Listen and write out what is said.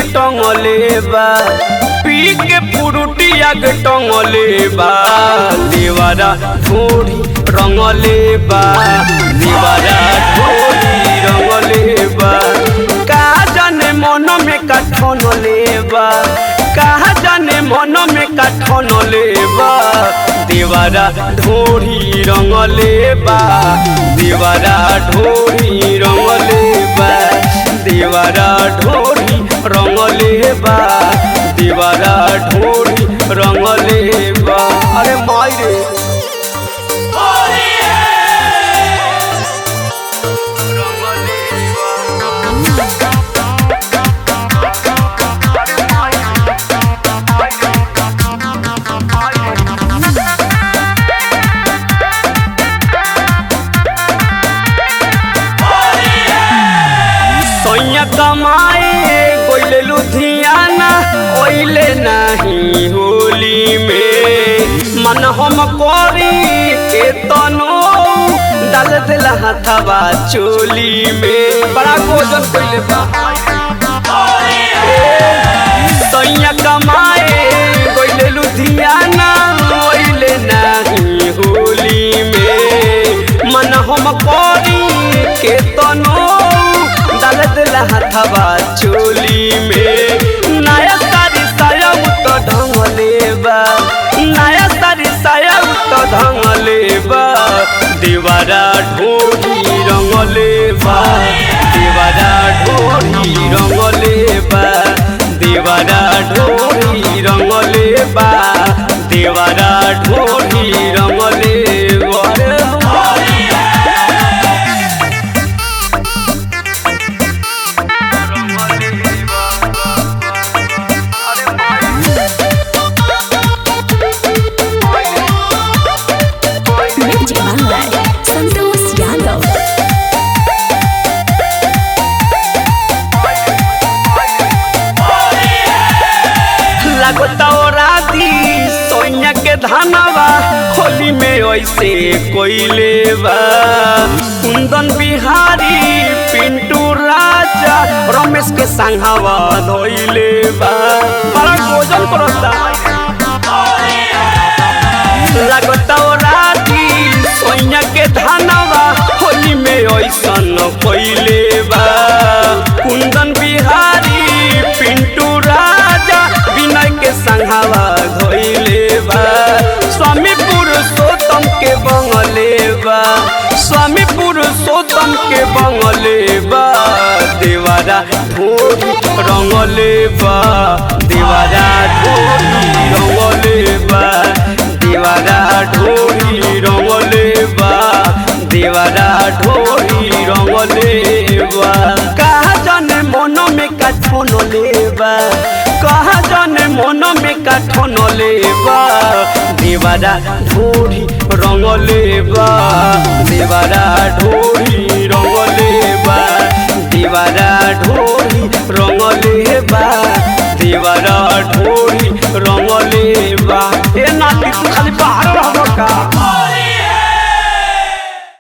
टंगले बा पी के पुरुटिया के टंगले बा देवारा ढोरी रंगले बा देवारा ढोरी रंगले बा का जाने मन में कठन लेबा कहा जाने मन में कठन लेबा देवारा ढोरी रंगले बा देवारा ढोरी रंगले बा देवारा ढोरी रंगले बा देवारा ढोरी रंगले बा अरे माई रे सैया कमाए गोइले लुधियाना ओइले नहीं होली में मन हम करी के तनो डाल दिला हाथवा चोली में बड़ा गोजन कइले बा सैया कमाए गोइले लुधियाना ओइले नहीं होली में मन हम करी के तनो डाल दिला हाथवा चोली में नया सारी साया तो ढंगले बा नया सारी साया तो ढंगले बा दीवारा ढोरी रंगले बा दीवारा ढोरी रंगले बा दीवारा ढोरी रंगले बा दीवारा ढोरी रंगले बा Music by Santos Yadav. लगता राती सोनिया के धनवा होली में ऐसे कोइले बा कुंदन बिहारी पिंटू राजा रमेश के संघवा धोइले बा बड़ा भोजन करता लगता राती सोनिया के धनवा होली में ऐसन कोइले बा कुंदन बिहारी पिंटू राजा विनय के संघावा धोइले बा स्वामी पुरुषोत्तम के बंगले बा स्वामी पुरुषोत्तम के बंगले बा देवारा ढोरी रंगले बा देवारा ढोरी रंगले बा देवारा ढोरी रंगले बा देवारा ढोरी रंगले बा कहा जाने मन में कठन लेबा कहा जाने मन में कठन लेबा देवारा ढोरी रंगले बा देवारा ढोरी रंगले बा देवारा ढोरी रंगले बा देवारा ढोरी रंगले बा ए नाती तू खाली बाहर रहबो का